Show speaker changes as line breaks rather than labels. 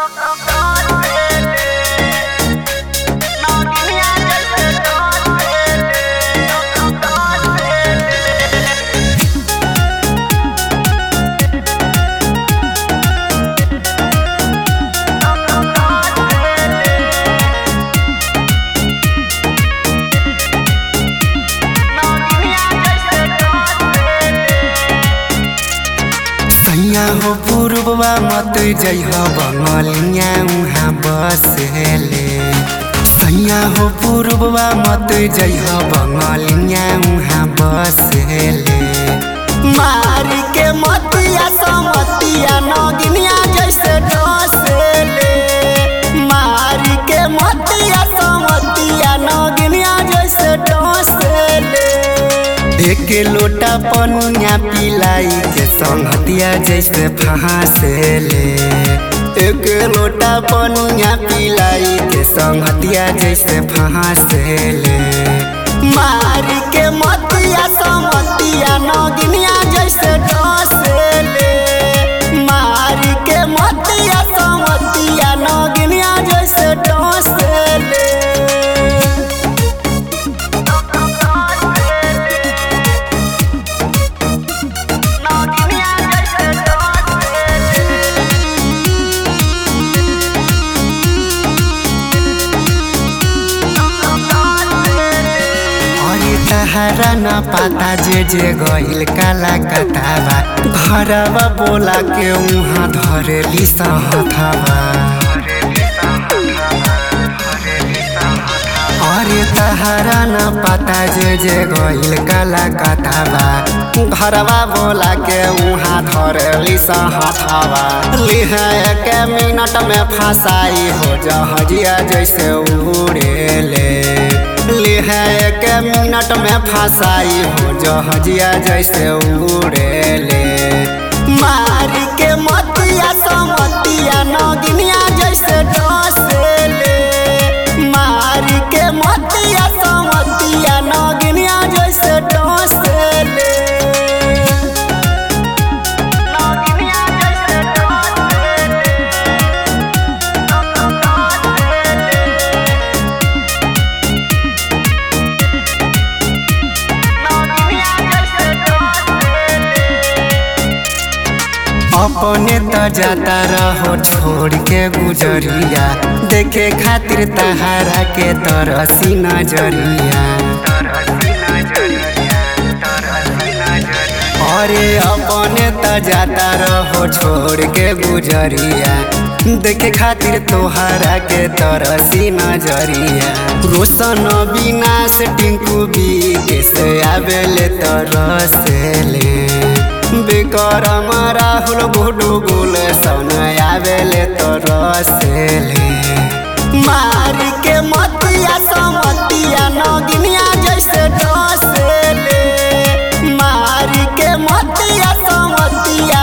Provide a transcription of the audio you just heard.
सैया हो पूर्ववा मत जइह बंगलिया उहाँ बसेले सैया हो पूर्ववा मत जइह बंगलिया उहाँ बसेले मारी के मतिया समतिया नगिनिया जैसे डसेले मारी के मतिया समतिया नगिनिया जैसे डसेले एक लोटा पनिया पिलाई के संगतिया जैसे फहासेले एक लोटा पनिया पिलाई के संगतिया जैसे फहासेले मारी के मतिया समतिया नगिनिया जैसे डसेले मारी के मतिया समतिया नगिनिया जैसे डसेले अरे तहरा न पता जे जे गइल काला कतावा घरवा बोला के उहाँ धरेली सहथवा अरे तहरा न पता जे जे गइल काला कतावा घरवा बोला के उहाँ धरेली सहथवा लिहा एक मिनट में फसाई हो जहजिया जैसे उड़ेले लिहा एक मिनट में फसाई हो जहजिया जैसे उड़ेले मारी के मतिया समतिया नगिनिया जैसे डसेले मारी के मतिया समतिया नगिनिया जैसे डसेले नगिनिया जैसे अपने त जाता रहो छोड़ के गुजरिया देखे खातिर तहारा के तरसी नजरिया अरे अपने त जाता रहो छोड़ के गुजरिया देखे खातिर तोहरा के तरसी नजरिया रोशन विनाश टिंकू बी के से आवेले तरसेले विक्रम राहुल गुडू गुल सन आवेले तरसेले मारी के मतिया समतिया नगिनिया जैसे डसेले मारी के मतिया समतिया